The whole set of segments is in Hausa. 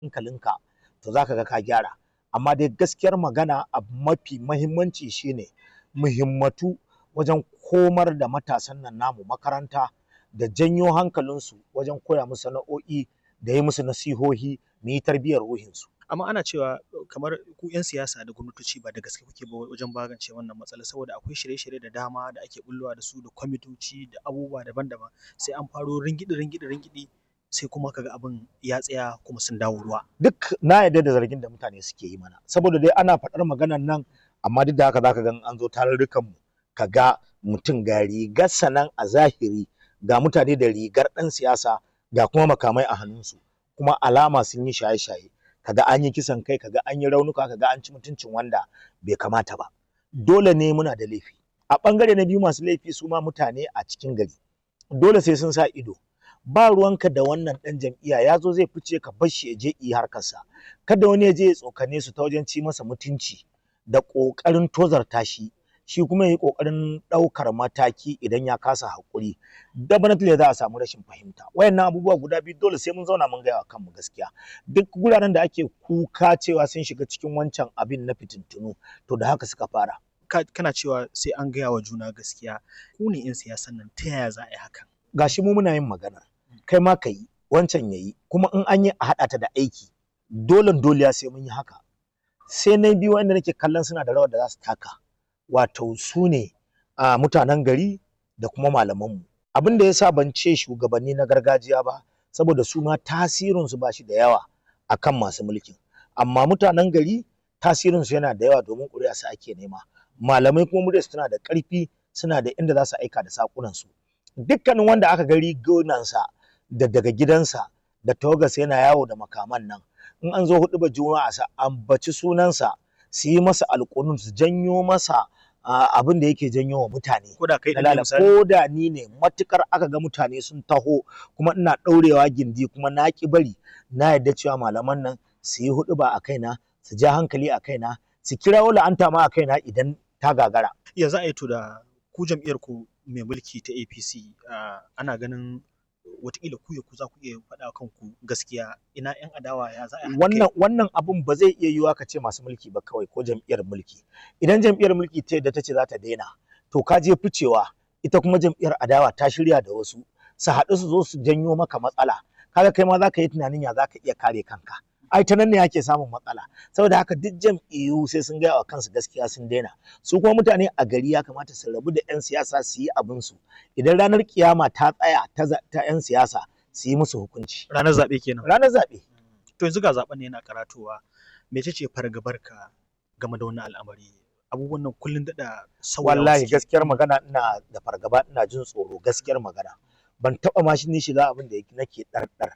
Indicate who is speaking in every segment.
Speaker 1: hankalinka to za ka ga ka gyara amma dai gaskiyar magana abu mafi mahimmanci shine muhimmatu wajen komar da matasan nan namu makaranta da janyo hankalinsu wajen koya musu sana'o'i da yi musu nasihohi mu yi tarbiyyar ruhinsu
Speaker 2: amma ana cewa kamar ku 'yan siyasa da gwamnatoci ba da gaske kuke ba wajen magance wannan matsala saboda akwai shirye-shirye da dama da ake bullowa da su da kwamitoci da abubuwa daban-daban sai an faro ringidi ringidi ringidi sai kuma kaga abin ya tsaya kuma sun dawo ruwa
Speaker 1: duk na yarda da zargin da mutane suke yi mana saboda dai ana faɗar maganar nan amma duk da haka zaka ga an zo tarurrukan mu ka ga mutum ga rigar sanan a zahiri ga mutane da rigar ɗan siyasa ga kuma makamai a hannunsu kuma alama sun yi shaye-shaye kaga an yi kisan kai kaga an yi raunuka kaga an ci mutuncin wanda bai kamata ba dole ne muna da laifi a ɓangare na biyu masu laifi su ma mutane a cikin gari dole sai sun sa ido ba ruwanka da wannan ɗan jam'iyya ya zo zai fice ka bar shi ya je yi harkarsa kada wani ya je ya tsokane su ta wajen ci masa mutunci da ƙoƙarin tozarta shi shi kuma ya yi ƙoƙarin ɗaukar mataki idan ya kasa haƙuri definitely za a samu rashin fahimta wayannan abubuwa guda biyu dole sai mun zauna mun gaya wa kanmu gaskiya duk guraren da ake kuka cewa sun shiga cikin wancan abin na fitintunu to da haka suka fara
Speaker 2: kana cewa sai an gaya wa juna gaskiya ku ne 'yan siyasan nan ta yaya za a yi hakan
Speaker 1: gashi mu muna yin magana kai ma ka yi wancan ya yi kuma in an yi a haɗa ta da aiki dole dole sai mun yi haka sai na biyu wanda nake kallon suna da rawar da za su taka wato su ne a mutanen gari da kuma malamanmu abin da ya sa ban ce shugabanni na gargajiya ba saboda su ma tasirinsu ba shi da yawa akan masu mulkin amma mutanen gari tasirinsu yana da yawa domin ƙuri'a su ake nema malamai kuma muryarsu tana da ƙarfi suna da inda za su aika da saƙunansu dukkanin wanda aka gari gonansa da daga gidansa da tawagarsa yana yawo da makaman nan in an zo hudu ba juma'a sa ambaci sunansa su yi masa alƙunun su janyo masa abin da yake janyo wa mutane
Speaker 2: ko da kai
Speaker 1: Dalala, ko da ni ne matukar aka ga mutane sun taho kuma ina ɗaurewa gindi kuma na ki bari na yarda cewa malaman nan su yi hudu ba a kaina su ja hankali a kaina su kirawo la'anta ma a kaina idan ta gagara
Speaker 2: ya za a yi to da ku jam'iyyar ku mai mulki ta APC ana ganin watakila ku ya ku za ku iya faɗa kanku gaskiya ina yan adawa ya za a
Speaker 1: wannan wannan abun ba zai iya yiwuwa ka ce masu mulki ba kawai ko jam'iyyar mulki idan jam'iyyar mulki ta yadda ta ce za ta daina to ka je ficewa ita kuma jam'iyyar adawa ta shirya da wasu su haɗu su zo su janyo maka matsala kaga kai ma za ka yi tunanin ya za ka iya kare kanka ai ta nan ne ake samun matsala saboda haka duk jam'iyyu sai sun gaya wa kansu gaskiya sun daina su kuma mutane a gari ya kamata su rabu da 'yan siyasa su yi abin su idan ranar kiyama ta tsaya ta 'yan siyasa su yi musu hukunci
Speaker 2: ranar zaɓe kenan
Speaker 1: ranar zaɓe
Speaker 2: to yanzu ga zaɓen ne yana karatowa mece ce fargabarka game da wannan al'amari abubuwan nan kullun daɗa sauyawa
Speaker 1: wallahi
Speaker 2: suke.
Speaker 1: gaskiyar magana ina da fargaba ina jin tsoro gaskiyar magana ban taɓa ma shi ni shiga abin da nake ɗarɗar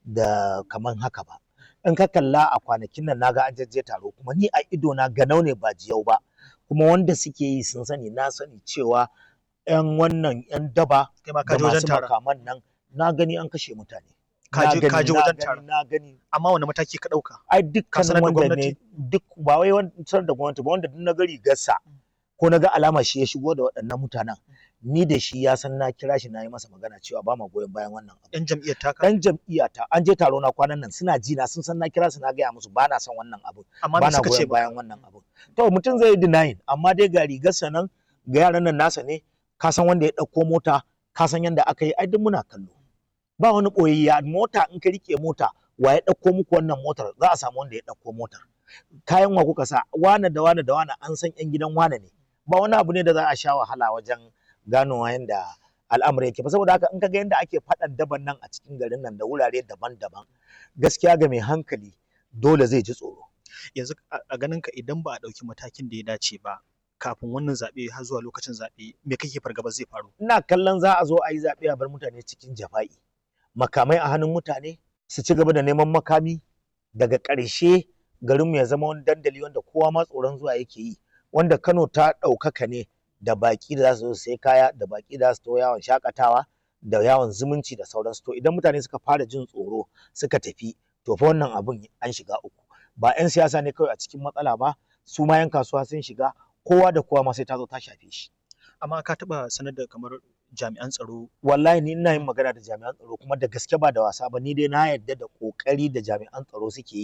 Speaker 1: da kaman haka ba in ka kalla a kwanakin nan naga an jajje taro kuma ni a ido na ganau ne ba jiyau ba kuma wanda suke yi sun sani na sani cewa yan wannan yan daba
Speaker 2: kai ma ka
Speaker 1: da
Speaker 2: je wajen
Speaker 1: masu
Speaker 2: taron
Speaker 1: makaman nan na gani an kashe mutane
Speaker 2: Ka
Speaker 1: Na
Speaker 2: je-
Speaker 1: gani,
Speaker 2: ka je
Speaker 1: na
Speaker 2: wajen
Speaker 1: gani,
Speaker 2: taron.
Speaker 1: na gani
Speaker 2: amma wani mataki ka ɗauka
Speaker 1: ai
Speaker 2: Ka
Speaker 1: dukkan
Speaker 2: sanar da
Speaker 1: wanda ne
Speaker 2: gwamnati?
Speaker 1: duk ba wai wancan da gwamnati ba wanda duk na gari gassa ko na ga alama shi ya shigo da waɗannan mutanen ni da shi ya san na kira shi na yi masa magana cewa ba ma goyon bayan wannan abu
Speaker 2: yan jam'iyyar taka
Speaker 1: dan jam'iyyata an je taro na kwanan nan suna ji na sun san na kira su na gaya musu ba na son wannan abu
Speaker 2: amma
Speaker 1: ba
Speaker 2: me
Speaker 1: na
Speaker 2: suka ce
Speaker 1: goyon bayan wannan abu to mutum zai yi denying amma dai ga rigarsa nan ga yaran nan nasa ne ka san wanda ya ɗauko mota ka san yanda aka yi ai duk muna kallo ba wani ɓoyayya mota in ka rike mota wa ya ɗauko muku wannan motar za a samu wanda ya ɗauko motar kayan wa kuka sa wane da wane da wane an san yan gidan wane ne ba wani abu ne da za a sha wahala wajen ganowa yanda al'amari yake ba saboda haka in ka ga yanda ake faɗan daban nan a cikin garin nan da wurare daban-daban gaskiya ga mai hankali dole zai ji tsoro
Speaker 2: yanzu a a ganin ka idan ba a ɗauki matakin da ya dace ba kafin wannan zaɓe har zuwa lokacin zaɓe me kake fargaba zai faru
Speaker 1: ina kallon za a zo a yi zaɓe a bar mutane cikin jafa'i makamai a hannun mutane su ci gaba da neman makami daga ƙarshe garinmu ya zama wani dandali wanda kowa ma tsoron zuwa yake yi wanda Kano ta ɗaukaka ne da baƙi da za su zo su sai kaya da baƙi da za su to yawon shakatawa da yawon zumunci da sauransu to idan mutane suka fara jin tsoro suka tafi to fa wannan abun an shiga uku ba 'yan siyasa ne kawai a cikin matsala ba su ma 'yan kasuwa sun shiga kowa da kowa ma sai ta zo ta shafe shi
Speaker 2: amma ka taɓa sanar da kamar jami'an tsaro
Speaker 1: wallahi ni ina yin magana da jami'an tsaro kuma da gaske ba da wasa ba ni dai na yarda da kokari da jami'an tsaro suke yi